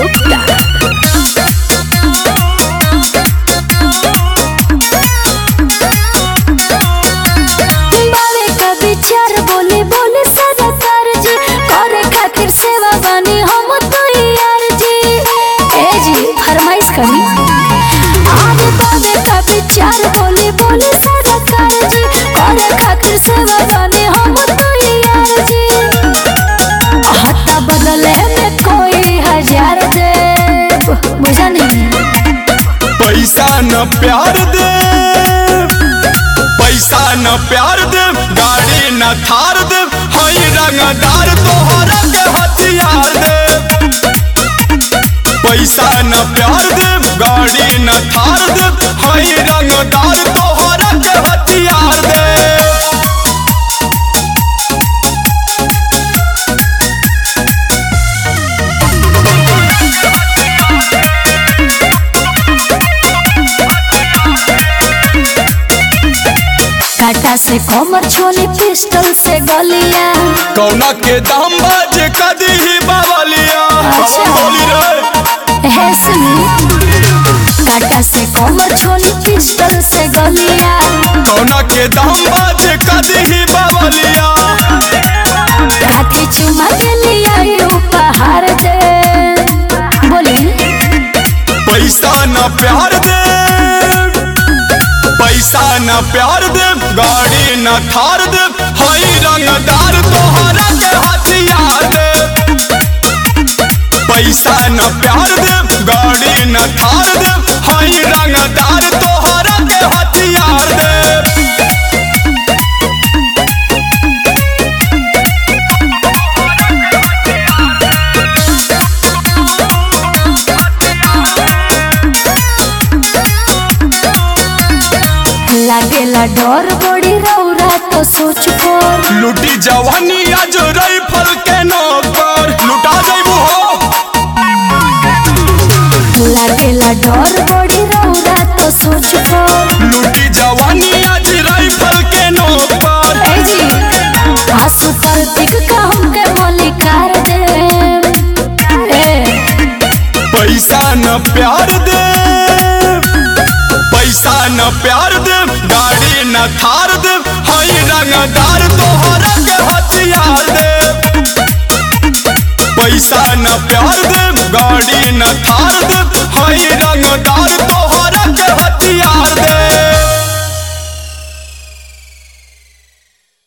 गुप्ता बावे का विचार बोले बोले सरकार जी करे खातिर सेवा बानी हम तो यार जी ए जी फरमाइश करी आगे बावे का विचार बोले बोले सरकार जी करे खातिर सेवा बानी हम तो यार जी हत्ता बदले में कोई हजार दे बुझा नहीं पैसा न प्यार दे पैसा न प्यार दे गाड़ी न थार दे हई रंगदार तोहरा के हथियार दे पैसा न प्यार दे गाड़ी न थार दे हई रंगदार तोहरा के हथियार दे काटा से कमर छोली पिस्टल से गलिया कौना के दाम बाज कदी ही बावलिया अच्छा। बोली रे है सुनी काटा से कमर छोली पिस्टल से गलिया कौना के दाम बाज कदी ही बावलिया काठी चुमा के लिया ये उपहार दे बोली पैसा न प्यार दे पैसा न प्यार दे गाड़ी न थार दे हई रंगदार तोहरा के हथियार दे पैसा न प्यार दे गाड़ी न थार दे हई रंगदार तोहरा के हथियार दे लागेला डर बड़ी रौरा तो सोच कर लुटी जवानी आज राइफल के नौकर लुटा जइबू हो लागेला डर बड़ी रौरा तो सोच कर लुटी जवानी आज राइफल के नौकर ए जी आंसू पर टिक का हमके मलिकार दे ए पैसा न प्यार दे पैसा न प्यार दे गाड़ी न थार दे हई रंगदार तोहरा के हथियार दे पैसा न प्यार दे गाड़ी न थार दे हई रंगदार